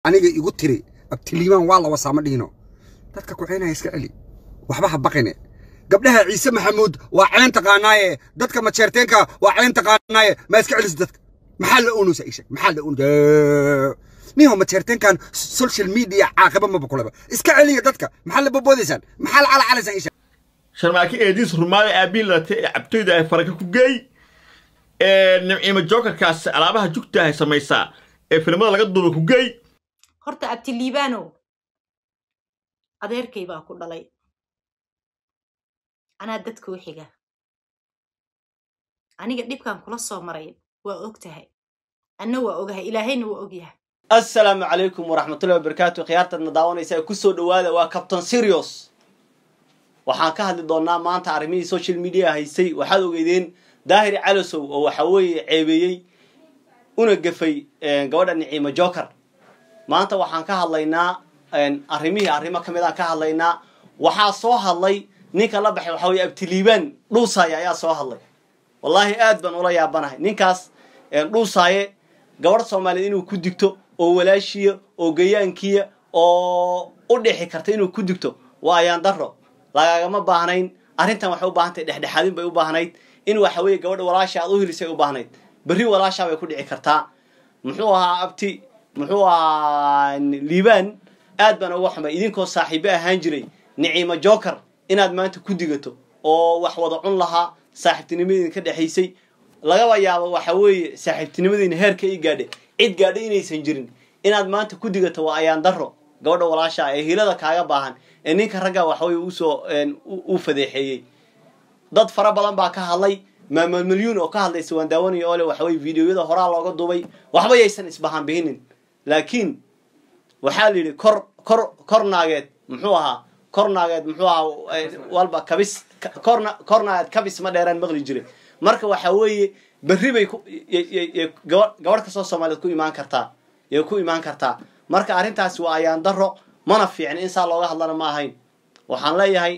aniga igu tiri abtiliimaan waa la wasaama dhihino dadka kucaynaya iska celi waxba ha baqine gabdhaha ciise maxamuud waa ceen taqaanaaye dadka majeerteenka waa ceen taqaanaaye ma iska celis dadka maxaa la oonaysa isheg maxaa la oonaysa niho majeerteenkan social media caaqiba maba kuleba iska celiya dadka maxaa la bobodaysaan maxaa la calacalaysaan isheg sharmaaki eediis rumaada aabiin latay ee cabtoyda ay faraka ku geey ee nimciimo jokerkaas alaabaha jugta ay samaysaa ee filimada laga duuba ku geey horta abtiliibaanow adeerkay baa ku dhalay anaa dadka u xiga aniga dhibkan kula soo maray waa og tahay anna waa ogahay ilaahayna waa ogyahay assalaamu calaykum waraxmatullahi wabarakaatu khiyaartaadna daawanaysa ee kusoo dhawaada waa captain serios waxaan ka hadli doonaa maanta arrimihii social media haysay waxaad ogeydeen daahir calasow oo waxa weeye ceebeeyey una gafay gabadha niciimo joker maanta waxaan ka hadlaynaa arrimihii arrimo ka mid aan ka hadlaynaa waxaa soo hadlay ninka la baxay waxa weye abtiliibaan dhuusaaye ayaa soo hadlay wallaahi aad baan ula yaabanahay ninkaas dhuusaaye gabadh soomaaliyeed inuu ku digto oo walaashiya oo gayaankiya oo u dhixi karta inuu ku digto waa ayaan daro lagagama baahnayn arrintan waxay u baahantahay dhexdhexaadin bay u baahnayd in waxa weeye gabadha walaasha aad u hilisay u baahnayd berri walaashaa bay ku dhici kartaa muxuu ahaa abti muxuu ahaa liibaan aad baan uga xumay idinkoo saaxiibo ahaan jiray niciimo joker inaad maanta ku digato oo wax wada cun lahaa saaxiibtinimadiina ka dhexaysay lagaba yaabo waxa weeye saaxiibtinimadiina heerka i gaadhe cid gaadha inaysan jirin inaad maanta ku digato waa ayaan daro gabadha walaasha ee hilada kaaga baahan ee ninka ragga waxaweye usoo u fadeexeeyey dad fara badan baa ka hadlay maamul milyuun oo ka hadlaysa waan daawanaya oo le waxaweye videoyada horaa looga duubay waxba yaysan isbahaan bihinin laakiin waxaa la yidhi kor kor kor naageed muxuu ahaa kor naageed muxuu ahaa walba kabis korna kor naageed kabis ma dheeraan maqli jiray marka waxa weeye berri bay gabadh kastoo soomaaliyeed ku imaan kartaa yay ku imaan kartaa marka arrintaasi waa ayaan daro mana fiicin in saa looga hadlana ma ahayn waxaan leeyahay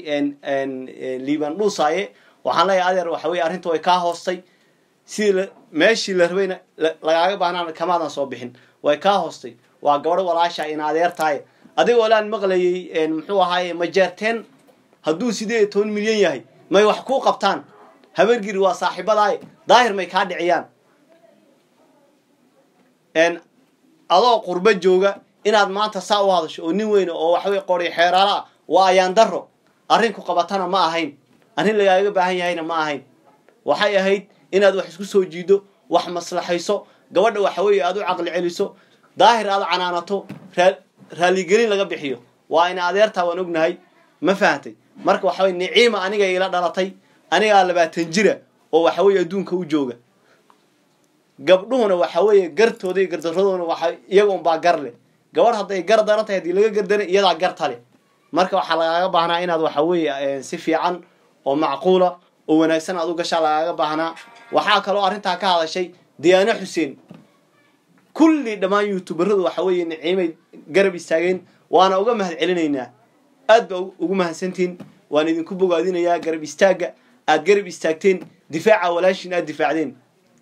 liiban dhuusaaye waxaan leeyahay adeer waxa weye arrinta way kaa hoostay sidii meeshii la rabayna lagaaga baahnaan kamaadan soo bixin way kaa hoostay waa gabadho walaasha ina adeertahay adigoo laan maqlayay muxuu ahaaye majeerteen hadduu sideed iyo toban milyan yahay may wax kuu qabtaan habargiri waa saaxiibadaay daahir may kaa dhiciyaan adoo qurbo jooga inaad maanta saa u hadasho oo nin weyne oo waxaweye qori xeeraala ah waa ayaan daro arrin ku qabatana ma ahayn arrin lagaaga baahan yahayna ma ahayn waxay ahayd inaad wax isku soo jiido wax maslaxayso gabadha waxa weeye aad u caqli celiso daahir aad canaanato raaligelin laga bixiyo waa ina adeertaa waan ognahay ma fahantay marka waxa weye niciima aniga ila dhalatay anigaa labaatan jira oo waxa weeye adduunka u jooga gabdhuhuna waxa weeye gartooda iyo gardaradooda waxa iyaga unbaa gar leh gabadh hadday gar daran tahay haddii laga gardana iyadaa garta leh marka waxaa lagaaga baahnaa inaad waxa weeye si fiican oo macquula oo wanaagsan aad u gashaa lagaaga baahnaa waxaa kaloo arrintaa ka hadashay diyaano xuseen kulli dhammaan youtuberadu waxa weeye niciimay garab istaageen waana uga mahad celinaynaa aad baa ugu mahadsantihin waan idinku bogaadinayaa garab istaagga aad garab istaagteen difaaca walaashiin aad difaacdeen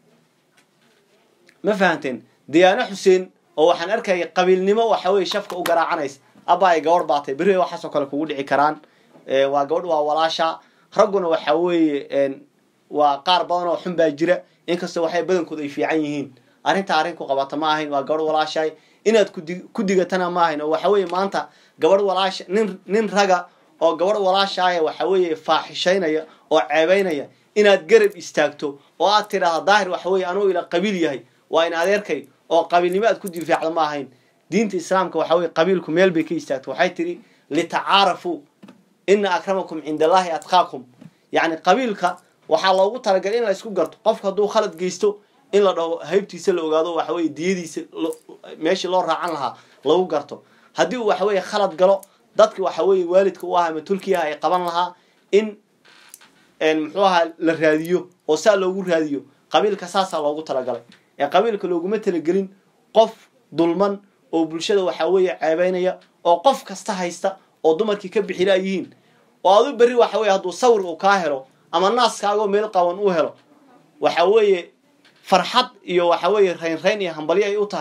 ma fahanteen diyaano xuseen oo waxaan arkaya qabiilnimo waxa weye shafka u garaacanaysa abbaay gabadh baatay berri waxaasoo kale kugu dhici karaan waa gabadh waa walaasha ragguna waxa weeye waa qaar badan oo xun baa jira inkastoo waxay badankooda ay fiican yihiin arrinta arrin ku qabata ma ahayn waa gabadh walaashaay inaad ku digatana ma ahayn oo waxa weeye maanta gabadh walaasha nin nin raga oo gabadh walaashaaya waxa weeye faaxishaynaya oo ceebaynaya inaad garab istaagto oo aad tidhaahda daahir waxa weye anuu ila qabiil yahay waa in adeerkay oo qabiilnimo aad ku difaacdo ma ahayn diinta islaamka waxa weye qabiilku meel bay ka istaagto waxay tidhi litacaarafuu ina akramakum cinda allahi atqaakum yacni qabiilka waxaa loogu talagalay in la isku garto qofka hadduu khalad geysto in la dhaho haybtiisa la ogaado waxa weye diyadiisa meeshii loo raacan lahaa lagu garto haddii uu waxa weye khalad galo dadki waxa weeye waalidka u ahaa ama tulkiyaha ay qaban lahaa in muxuu ahaa la raadiyo oo saa loogu raadiyo qabiilka saasaa loogu talagalay ee qabiilka looguma talagelin qof dulman oo bulshada waxa weeye ceebeynaya oo qof kasta haysta oo dumarkii ka bixila yihiin oo adu berri waxa weye hadduu sawir uu kaa helo ama naaskaagoo meel qaban uu helo waxa weeye farxad iyo waxa weeye raynrayn iyo hambalyo ay u tahay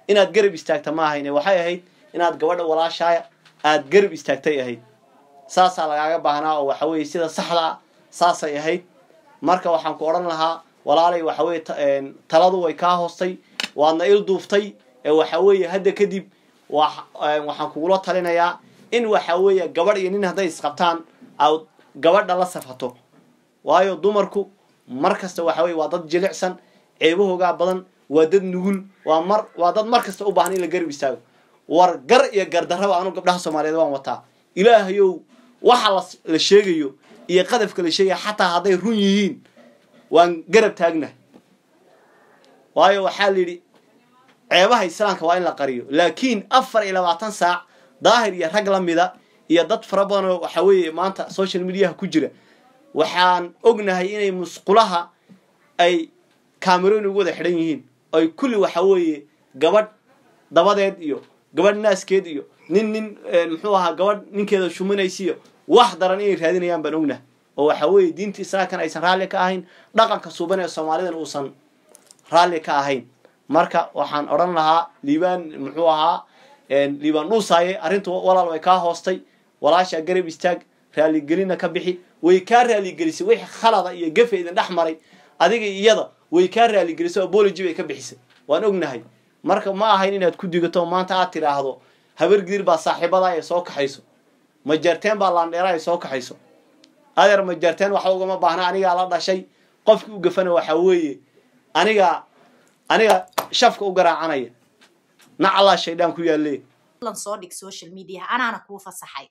inaad garab istaagta ma ahayne waxay ahayd inaad gabadha walaashaaya aad garab istaagtay ahayd saasaa lagaaga baahnaa oo waxa weeye sida saxda ah saasay ahayd marka waxaan ku odhan lahaa walaalay waxa weye taladu way kaa hoostay waadna il duuftay ee waxa weeye hadda kadib waxaan kugula talinayaa in waxa weeye gabadh iyo nin hadday isqabtaan aad gabadha la safato waayo dumarku mar kasta waxa weye waa dad jilicsan ceebahoogaa badan waa dad nugul waa mar waa dad mar kasta u baahan in la garab istaago war gar iyo gardarraba anu gabdhaha soomaaliyeed waan wataa ilaahayow waxa la sheegayo iyo qadafka la sheegaya xataa hadday run yihiin waan garab taagna waayo waxaa la yidhi ceebaha islaamka waa in la qariyo laakiin afar iyo labaatan saac daahir iyo rag la mida iyo dad fara badan oo waxa weeye maanta social mediaha ku jira waxaan ognahay inay musqulaha ay cameroon ugu wada xidhan yihiin ay kulli waxa weeye gabadh dabadeed iyo gabadh naaskeed iyo nin nin muxuu ahaa gabadh ninkeeda shuminaysiiyo wax daran inay raadinayaan baan ognahay oo waxa weeye diinta islaamkan aysan raalli ka ahayn dhaqanka suuban ee soomaalidan uusan raalli ka ahayn marka waxaan odhan lahaa liibaan muxuu ahaa liibaan dhuusaaye arrintu walaal way kaa hoostay walaashaa garab istaag raaligelina ka bixi way kaa raaligelisay wixii khalada iyo gefe idin dhex maray adiga iyada way kaa raaligelisay oo bology bay ka bixisay waan ognahay marka ma ahayn inaad ku digato maanta aad tidhaahdo habar gidir baa saaxiibada ay soo kaxayso majarteen baa laandheera ay soo kaxayso adeer majarteen waxa ugama baahna anigaa la dhashay qofkii u gafana waxa weeye anigaa aniga shafka u garaacanaya nacalaa shaydaan ku yaalle ballan soo dhig social media anaana kuu fasaxay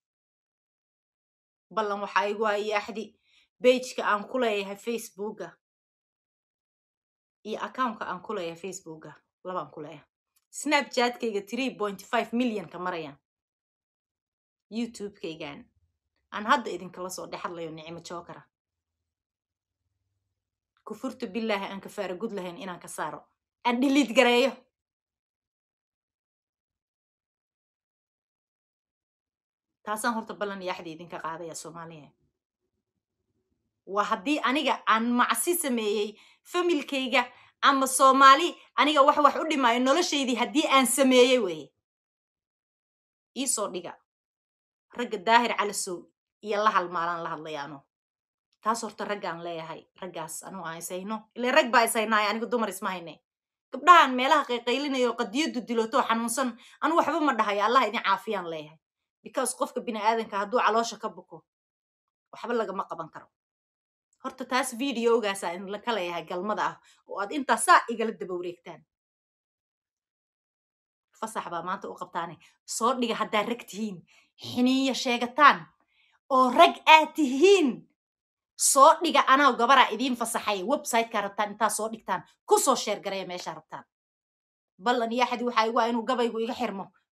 ballan waxaa igu hayay axdi bageka aan ku leeyahay facebooka iyo accountka aan ku leeyahay facebooka labaan ku leeyahay snapchatkayga three point five millionka marayaan youtubekaygan aan hadda idinkala soo dhex hadlayo nicimo jookara kufurtu bilaahi aan kafaara gud lahayn inaan ka saaro aan dhiliid gareeyo taasaan horta ballan iyo axdi idinka qaadaya soomaaliya waa haddii aniga aan macsi sameeyey familkayga ama soomaali aniga wax wax u dhimaayo noloshaydii haddii aan sameeyey weye iisoo dhiga ragga daahir calasow iyo la halmaalaan la hadlayaano taas horta raggaan leeyahay raggaas anu aan ishayno ile rag baa ishaynaayo aniga dumar isma hayne gabdhahan meelaha qayqaylinayo qadiyadu diloto xanuunsan anu waxba ma dhahayo allah idin caafiyaan leeyahay because qofka bini aadanka hadduu caloosha ka buko waxba lagama qaban karo horta taas videogaasa idinka leeyahay galmada ah oo aad intaa saa igala daba wareegtaan fasax baa maanta u qabtaane soo dhiga haddaad rag tihiin xiniiyo sheegataan oo rag aad tihiin soo dhiga anaa gabaraa idiin fasaxay websiteka rabtaan intaa soo dhigtaan kusoo sheer gareeya meeshaa rabtaan ballan iyo axadi waxaa igu ah inuu gabaygu iga xirmo